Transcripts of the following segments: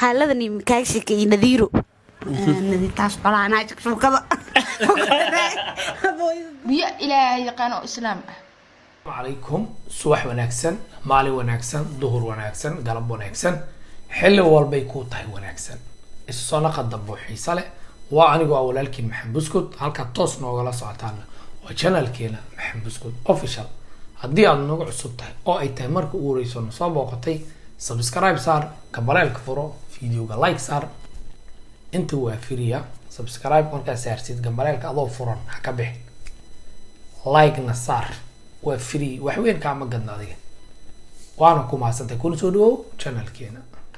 qaaladani makaagshika iyo nadiiro nadiirtaas qolaanaa shakshuukada biyo ilaahay yaqaan oo islaam ah calaykum subax wanaagsan maalin wanaagsan duhur wanaagsan galab wanaagsan xilli walbay kuu tahay wanaagsan isu soo naqa dambo xiise leh waa anigoo ah walaalkiin maxamed buskud halkaa toos noogala socotaana waa janalkeena maxamed buskud official haddii aad nagu cusub tahay oo ay tahay marka ugu horeyso na soo booqatay subscribe saar kabaleelka furo videoga like saar inta waa firiya subscribe markaa saarsid gambaleelka adoo furan ha ka bixin like-na saar waa free wax weyn kaama gadna adiga waana ku mahadsantay kuna soo dhawow channelkeena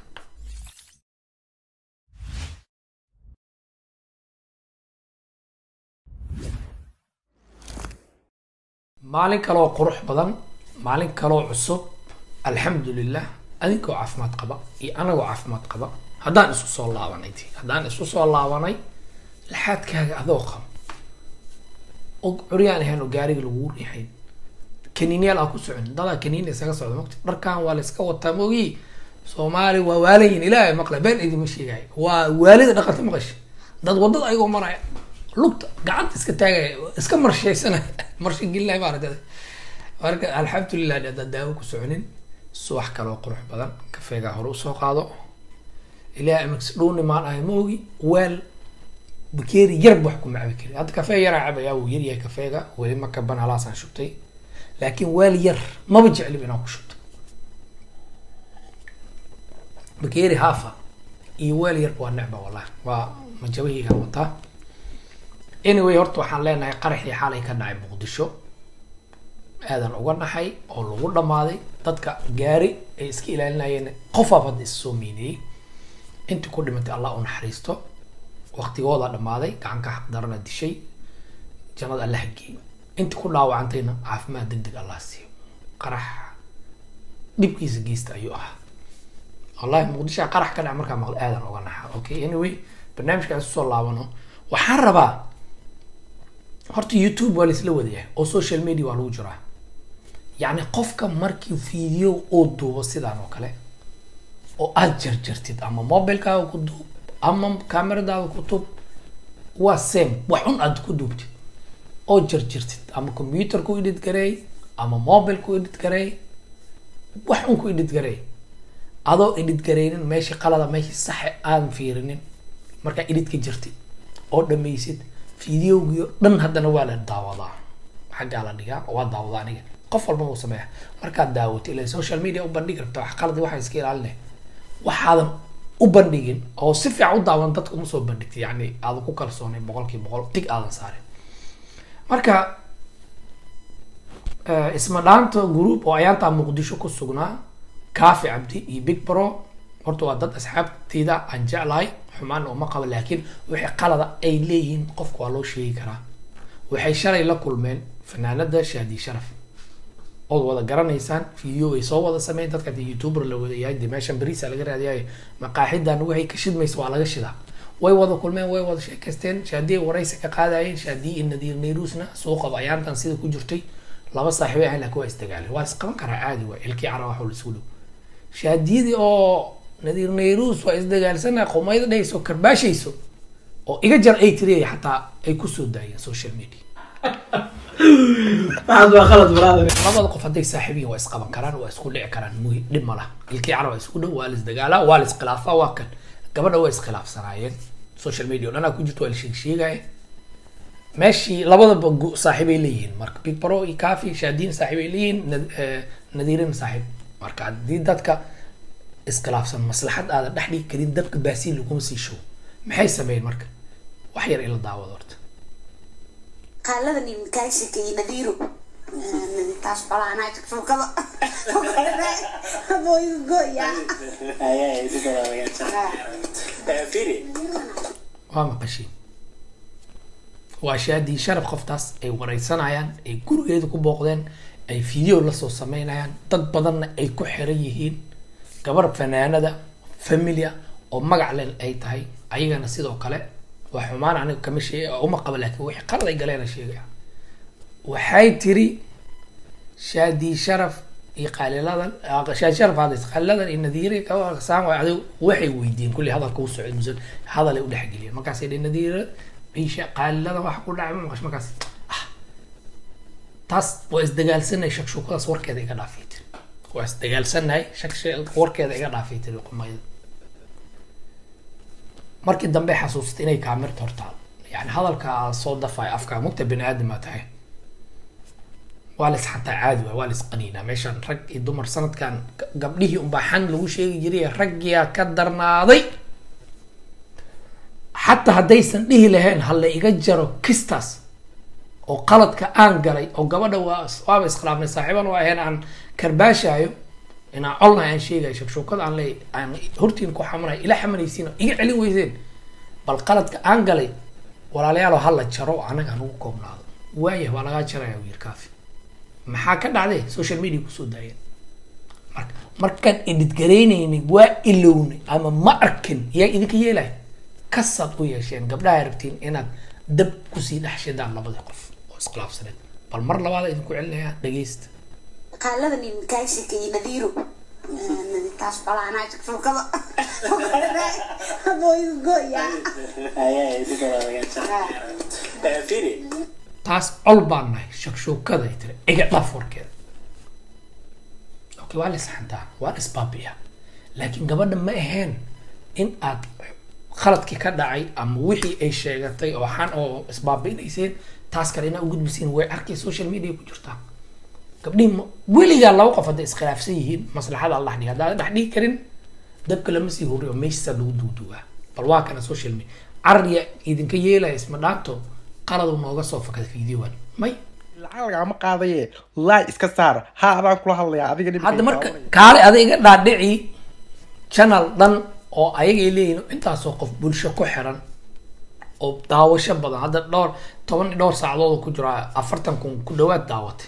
maalin kaloo qurux badan maalin kaloo cusub alxamdulilah adinkoo caafimaad qaba iyo anagoo caafimaad qaba haddaan isu soo laabanay ti haddaan isu soo laabanay laxaadkaaga adoo qaba oo curyaan ahayn oo gaariga lagu riixayn kaniinyaal aan ku socon dadaa kaniin isaga socda mogta dharkan waa la iska wataa mogi soomaali waa waalayin ilaahay maqla been idima sheegaayo waa waalida dhaqanta maqasha dad wadada ayagoo maraya lugta gacanta iska taagaya iska marshaysanaya marsha gelinaya maaragta marka alxamdulilah hadaan daawo ku soconin subax kaloo qurux badan kafeegaa hore usoo qaado ilaahay amagsi dhowni maan ahay moogi weel bakeeri yarba wax kuma cabi karin hadda kafee yaraa cabayaa wuu yaryahay kafeega weli ma kaban halaasaan shubtay laakiin weel yar maba jeclib inaan ku shubto bakeeri haafa iyo weel yar waa necba wallahi waa majabahiygaan wataa anyway horta waxaan leenahay qaraxii xalay ka dhacay muqdisho aadan uga naxay oo lagu dhamaaday dadka gaari ay iska ilaalinayeen qofaab hadda is soo miineeyey intii ku dhimatay allah u naxariisto waqtigooda dhamaaday gacanka xaqdarana dishay jannada alla hageeyo intii ku dhaawacantayna caafimaad deg deg allah siiyo qarax dhibkiisa geysta ayuu ahaa wallahi muqdishoa qarax ka dhaca markaa maqla aadan uga naxa okay anyway barnaamijkaan isu soo laabano waxaan rabaa horta youtube waa laisla wadayahay oo social media waa lagu jiraa yacni qofka markii video oo duubo sidaan oo kale oo aada jarjartid ama mobilekaaga ku duub ama cameradaada ku tub waa same wax un aad ku duubtid oo jarjirtid ama computer ku edit gareey ama mobile ku edit gareey wax un ku edit gareey adoo edit gareynin meeshii qalada meeshii saxe aadan fiirinin markaa edit ka jirtid oo dhammaysid videogiio dhan haddana waa la daawadaa xaggaa la dhigaa waa daawadaa aniga qof walba uu sameeya markaad daawatay ila social media u bandhigi rabta wax qaladi waxaa iska ilaalinay waxaadan u bandhigin oo si fiican u daawan dadka uma soo bandhigtay yacni aadan ku kalsoonay boqolkiiba boqol tig aadan saarin marka isma dhaanta group oo ayaantaa muqdisho ku sugnaa kaafi cabdi iyo big bro horta waa dad asxaabteyda aan jeclahay xumaan uma qabo laakiin wixii qalada ay leeyihiin qofka waa loo sheegi karaa waxay shalay la kulmeen fanaanada shaadi sharaf ood wada garanaysaan video ay soo wada sameyn dadka de youtuber la wada yahay de meeshan beriisa laga raadiyayo maqaaxidan waxay ka shidmaysa waa laga shidaa way wada kulmeen way wada sheekaysteen shaadi ay waraysi ka qaadayeen shaadi iyo nadiir nayrusna suuqaba ayaantan sida ku jirtay laba saaxiibay ahayn laakiin waa isdagaaleen waa isqaban karaa caadi waa ilkii cara waxa laisku dhow shaadiyadii oo nadiir nayrus waa isdagaalsana qumayda dhehayso karbaashayso oo iga jar ay tiriyay xataa ay kusoo daayeen social media labada qof hadday saaxiibiyin waa isqaban karaan waa isku dhici karaan muhi dhib ma laha ilkii cara waa isku dhow waa la isdagaalaa waa la iskhilaafaa waa kan gabadha waa iskhilaafsanaayeen social media o dhanaa ku jirto waa la sheeg sheegaya meeshii labadaba saaxiibay leeyihiin marka big bro iyo cafi shaadiin saaxiibay leeyihiin nadiirin saaxiib marka haddii dadka iskhilaafsan maslaxad aadan dhex dhigi karin dabka baasiin laguma sii show maxay sameeyeen marka wax yar ila daawado horta qaaladani makaagshika iyo nadiiro nadiirtaas qolaanaa shakshuukada goya waa maqashiin waa shaadii sharaf qoftaas ay wareysanayaan ay gurigeeda ku booqdeen ay video lasoo sameynayaan dad badanna ay ku xiran yihiin gabar fanaanada familia oo magac len ay tahay ayagana sidoo kale waa xumaan aniga kama sheeg uma qaba laakiin wixii qalad ay galeena sheegaya waxay tiri shaadii sharaf iyo qaaliladan shaasharaf hadlays qaaliladan iyo nadiire saan waay adigu waxay weydiiyeen kulli hadalka u socday muse hadalay u dhexgeliyeen markaasay dhe nadiire isha qaaliladan waxa ku dhacay ma maqash markaas ah taas waa isdagaalsanay shakshuukadaas warkeeda iga dhaafay tiri waa isdagaalsanahay shak warkeeda iga dhaafay tiri qumayda markii dambe xasuustay inay kaamirta hortaal yani hadalka soo dafay afkaa mugta bini aadama tahay waa la isxataa caadi waay waa la isqaniinaa meeshaan rag iyo dumar sanadkan gabdhihii unbaa xan lagu sheegi jiray raggiyaa ka darnaaday xataa haddaysan dhihi lahayn ha la iga jaro kistaas oo qaladka aan galay oo gabadha waa waaba iskhilaafnay saaxiiban waa ahayn aan karbaashaayo inaan colnahay aan sheegayo shakshuukada aan leey aan hortiin ku xamanayo ila xamanaysiin iga celin weyseen bal qaladka aan galay walaalayaal ha la jaro anaga hanugu koobnaado waayah waa lagaa jaraya wiil kaafi maxaa ka dhacday social media kusoo daayeen marka markaan edit garaynaynay waa ilownay ama ma arkin yaa idinka yeelay kasaad u yeesheen gabdhaha rabtiin inaad dab kusii dhex shidaan labadii qof oo iskhilaafsaneed bal mar labaada idinku celinaya dhegeysta qaalada nin kaashika iyo nadiiro taas qolaanaa shakshuukada boysgoya taas col baan nahay shakshuukada ay tiri iga dhaf warkeeda okay waa la isxantaa waa la isbaabiyaa laakiin gabadha ma aheen in aad khaladkii ka dhacay ama wixii ay sheegatay oo xan oo isbaabi'inayseen taas kale inaa ugudbisiin way arkay social media ku jirtaa gabdhihi ma weligaa laba qof hadday iskhilaafsan yihiin maslaxada alla dhigi haddaad dhex dhigi karin dabka lama sii horiyo meeshiisaa lagu duuduugaa bal waa kana social media carriya idinka yeelaya isma dhaanto qaladu nooga soo fakada fiidiyowan may lacag lagama qaadaye laay iska saar ha adaan kula hadlayaa adiga dhibkay hadda marka taabanaya. kaale ada iga dhaadhici channel dhan oo ayagay leeyihin intaasoo qof bulsho ku xiran oo daawasho badan hadda dhowr toban iyo dhowr saacadood oo ku jira afartan kun ku dhawaad daawatay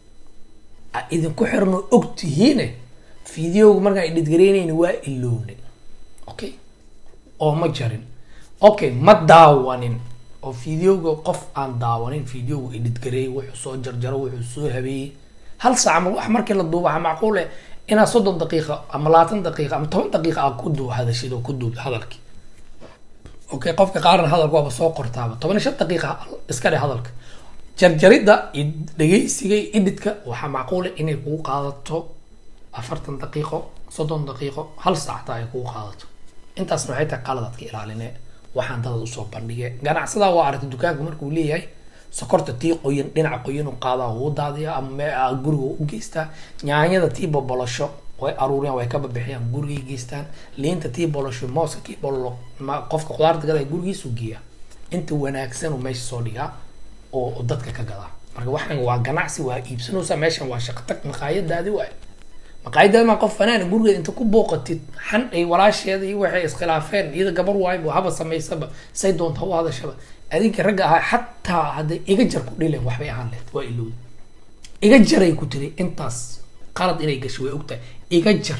a idinku xiran oo og tihiine fideoga markaan idhidgaraynayna waa ilownay okay oo ma jarin okay ma daawanin oo fideoga qof aan daawanin fideoga idhidgareeyay wuxuu soo jarjaro wuxuu soo habeeyey hal saac ama wax markii la duuba waxaa macquul eh inaad soddon daqiiqa ama labaatan daqiiqa ama toban daqiiqa aad ku duu hadashid oo ku duub hadalkii okay qofka qaarna hadalka waaba soo qortaaba toban iyo shan daqiiqa iska dhe hadalka jarjaridda iyo dhegeysiga iyo idhidka waxaa macquul eh inay kugu qaadato afartan daqiiqo soddon daqiiqo hal saac taa ay kugu qaadato intaasna waxay tahay qaladaad ka ilaaline waxaan dadad usoo bandhige ganacsadaa waa aragtay dukaanka markuu leeyahay sokorta tii qoyan dhinaca qoyan u qaadaa wuu daadiya ama mee aa guriga u geystaa nyaanyada tii bobolasho way aruuriyaan way ka babixiyaan gurigay geystaan liinta tii bolasho mooska kii bololo ma qofka khudaarta gadaa gurigiisu geeya inta wanaagsan uu meesha soo dhigaa oo oo dadka ka gadaa marka waxaan waa ganacsi waa iibsanaysaa meeshan waa shaqtag maqaayadaadi waay maqaayadaadi maa qof fanaan gurigeeda inta ku booqatid xan ay walaasheeda iyo waxay iskhilaafeen iyada gabar waayba haba samaysaba say doonta ha u hadashaba adinka ragga ahaa xataa hadday iga jar ku dhileen waxbay ahaan lehed waa ilowda iga jaray ku tiri intaas qalad inay gashay way ogtahay iga jar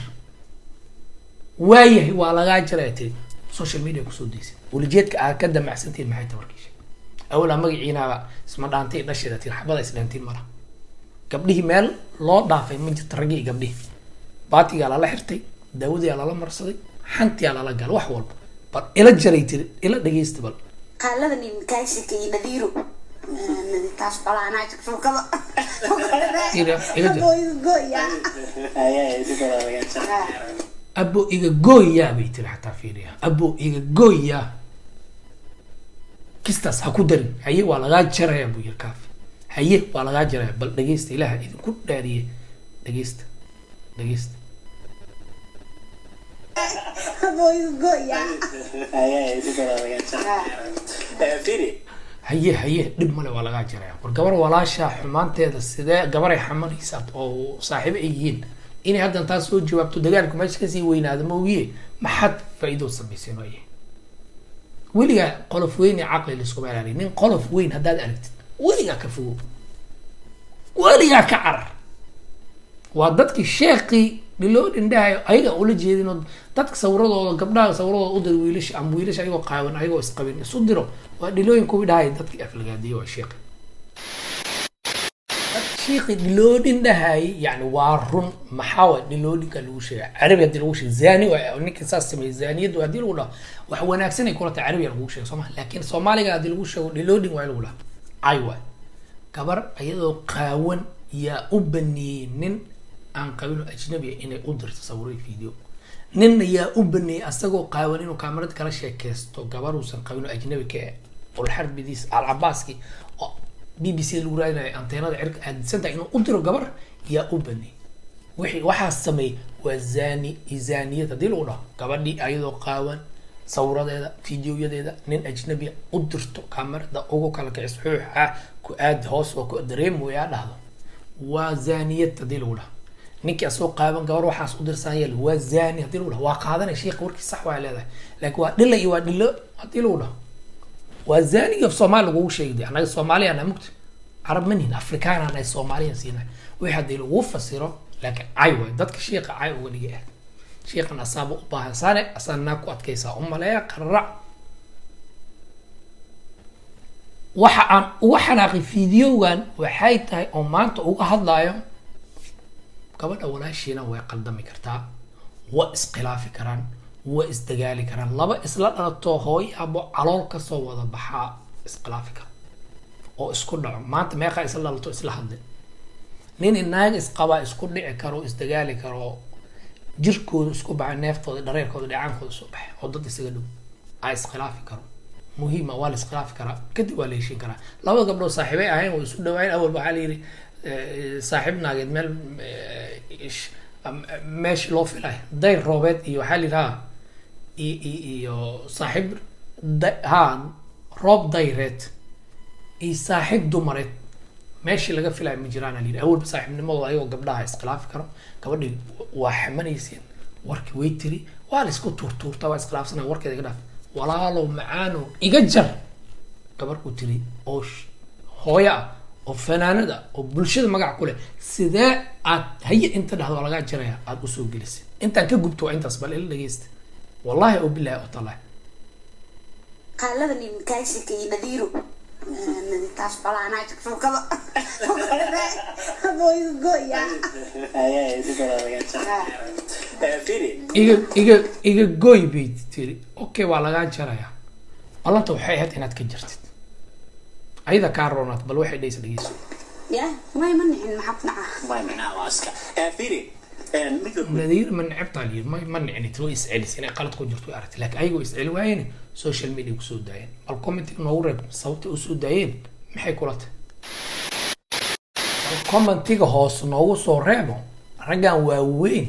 waayahay waa lagaa jaray tiri social media kusoo daysid welijeedka aad ka damacsantiin maxay tabarkiisha awalaa magaciinaaba isma dhaantay dhasheeda tiri xabada isdhaantiin mala gabdhihii meel loo dhaafay ma jirta raggii iyo gabdhihii baatigaa lala xirtay daawadiyaa lala marsaday xantiyaa lala galay wax walba bal ila jaray tiri ila dhegeysta bal qaalada nin kaashika iyo nadiiro taas qolaanaa shakshuukada Ira, iga jar. boysgoya abo iga gooyaa bay tiri xataa fiiriya abo iga gooyaa kistaas ha ku darin haye waa lagaa jaraya buu yiri kaafi haye waa lagaa jaraya bal dhegeysta ilaaha idinku dhaariye dhegeysta dhegeysta boysgoya haye haye dhib male waa lagaa jaraya war gabar walaasha xumaanteeda sidee gabaray xamanaysaa oo saaxiibo ay yihiin inay haddan taas soo jawaabto dagaalku meesha kasii weynaado moogiye maxaad faa'iido samayseen waaye weligaa qolof weyn ee caqli laiskuma ilaaliyo nin qolof weyn haddaad aragtid weligaa ka fogo weligaa ka carar waa dadkii sheekii dhiloo dhindhahayo ayaga ula jeedin oo dadka sawiradooda gabdhaha sawiradooda u dir wiilasha ama wiilasha ayagoo qaawan ayagoo isqabin isu diro waa dhilooyin kuwii dhahay dadkii aflagaadiye waa sheekhi shiiqi dhiloodhin dhahayay yani waa run maxaa waay dhiloodhinka lagu sheega carabi haddii lagu sheega zani waay ninka saas sameeyey zaniyadu haddii lagu dhaho wax wanaagsan ay kula tahay carabiga lagu sheega sooma laakiin soomaaliga haddii lagu sheego dhiloodhin waa lagu dhaha cay waay gabar iyadoo qaawan yaa u baneeyey nin aan qabin ajnabi ah inay u dirto sawiray video ninna yaa u baneeyey asagoo qaawan inuu kaamarad kala sheekeysto gabaruusan qabin oo ajnabi ka ah ulxarbidiis alcabaaski oo b b c lagu raadinayo anteenada cirka aadisanta inuu u diro gabar yaa u baneeyey wixii waxaa sameeyey waa zani izaniyad haddii lagu dhaho gabadhii ayadoo qaawan sawiradeeda fideoyadeeda nin ajnabiya u dirto kaamarada ugu kala kicis xuuxa ku aad hoos oo ku dareemoyaa dhahdo waa zaniyad haddii lagu dhaho ninkii asoo qaaban gabar waxaas u dirsan yeel waa zani haddii lagu dhaho waa qaadanay sheekha warkii sax waa leedahay laakiin waa dhila iyo waa dhilo haddii lagu dhaho waa zaniga soomaali lagugu sheegday annaga soomaaliya na mugta carab manihin afrikaan anahay soomaaliyan siinahay wixii haddii lagu fasiro laakiin cay waay dadka sheekha cay uga dhigay ah sheekhan asaaba u baahan saane asanaa ku adkaysaa umaleeya qararac waxa aan uga xanaaqay fideogan waxay tahay oo maanta uga hadlayo gabadha walaashiina way qaldami kartaa waa iskhilaafi karaan waa isdagaali karaan laba isla dhalato hooyaabo calool kasoo wada baxaa iskhilaafi kara oo isku dhaco maanta meeqaa isla dhalato isla hadle nin inaag isqabaa isku dhici karo isdagaali karo jirkooda isku baxay neeftooda dhareerkooda dhacaankooda soo baxay oo dad isaga dhow a iskhilaafi karo muhiima waa la iskhilaafi karaa kadib waa la heshin karaa labada gabdhood saaxiibay ahayn way isu dhawaayeen awalba waxaa la yidhi saaxiib naageed meel meeshi loo filay dayr roobeed iyo waxaa la yidhi ha iyo saaxiib ha roob dayreed iyo saaxiib dumareed meeshii laga filaya ma jiraan la yidhi awalba saaxiibnimadooda ayagoo gabdhaha iskhilaafi karo gabadhii waa xamanayseen warkii way tiri waa la isku tuurtuurta waa iskhilaafsanaya warkeeda iga dhaaf walaalow macaano iga jar gabar ku tiri oo hooyo ah oo fanaanada oo bulshada magac ku leh sidee aad haye inta dhahdo waa lagaa jaraya aada usoo gelisay intaan ka gubto waa intaas bal ila dhageysta wallahi oo bilahi oo tallahi qaalada nin kaashika iyo nadiiro taas qolaanaa shukshukada goya iga iga iga gooy bay tiri okay waa lagaa jaraya ballanta waxay ahayd inaad ka jartid ayada kaa roonaad bal waxay dhaysa dhegeyso ya may ma nicin maxaa ku dhaca nadiir ma necebtaa liyi ma ma nicnit way iscelis inay qalad ku jirto way aragtay laakiin ayagoo isceli waayeen social media kusoo daayeen bal commentiga noogu reeb sababta usoo daayeen maxay kula tahay bal commentiga hoos noogu soo reebo raggan waaweyn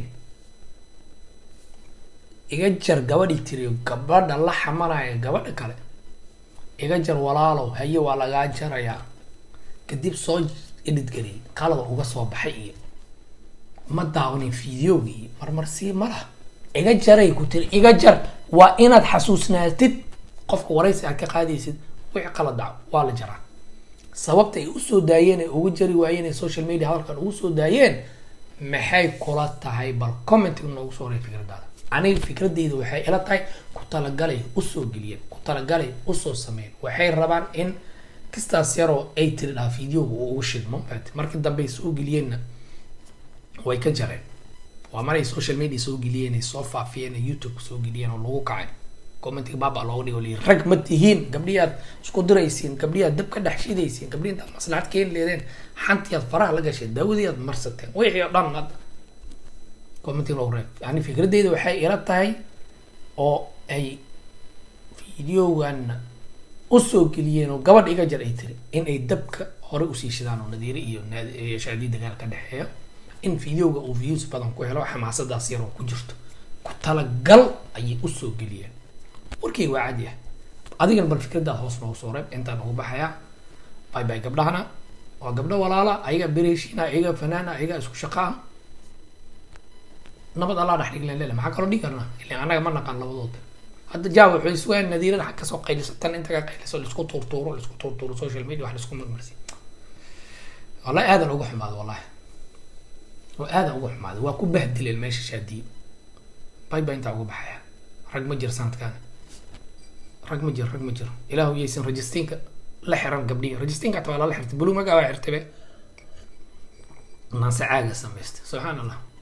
iga jar gabadhii tiriyo gabadha la xamanaya gabadha kale iga jar walaalow haye waa lagaa jarayaa kadib soo edhidgeliyay qalada uga soo baxay iyo ma daawanin fideoga iyo marmarsii ma laha iga jaray ku tiri iga jar waa inaad xasuusnaatid qofka waraysi aad ka qaadaysid wixii qalad dhaco waa la jaraa sababta ay usoo daayeen ay uga jari waayeen ay social media hadalkan ugu soo daayeen maxay kula tahay bal commentiga noogu soo reey fikradaada aniga fikradeyda waxay ila tahay ku talagalay usoo geliyeen ku talagalay usoo sameeyeen waxay rabaan in kistaas yaroo ay tiri dhaha fideoga uu ugu shidmo maat markii dambe ay soo geliyeenna way ka jareen waa maray social media soo geliyeen ay soo faafiyeen ay youtube soo geliyeen oo lagu kacay commentiga baaba looga dhigo liyi rag ma tihiin gabdhihii aad isku diraysiin gabdhihii aad dab ka dhex shidaysiin gabdhihii intaad maslaxad keeni leedeen xantii aad faraha la gasheen daawadii aad marsateen wixii oo dhan hadda commentiga loogu reeb yani fikradeyda waxay ila tahay oo ay videogan usoo geliyeen oo gabadh iga jar ay tiri in ay dabka hore usii shidaan oo nadiire iyo iyo shaadii dagaal ka dhexeeya in videoga uu views badan ku helo xamaasadaas yaroo ku jirto ku talagal ayay usoo geliyeen warkayga waa cadi ah adigan bal fikradaad hoos noogu soo reeb intaan ugu baxayaa bay bay gabdhahana waa gabdho walaala ayaga bereeshiina ayaga fanaana ayaga isku shaqa ah nabad allaa dhex dhiglen lele maxaa kaloo dhigi karnaa ilan annaga ma naqaan labadooda hadda jaawa waxay iswaan nadiirada xag kasoo qayliso tan inta ka qayliso laisku tuurtuuro laisku tuurtuuro social media wax laisku marmarsi wallahi aadan uga xumaado wallahi waa aadan uga xumaado waa ku bahdileen meesha shaadiye bay baa intaa uga baxaya rag ma jir sanadkan rag ma jir rag ma jir ilaahu yaysan registiinka la xiran gabdhihi registiinka hataa waa lala xirtay buluug magaa waa xirtabe naase caaga samaystay subxaan allah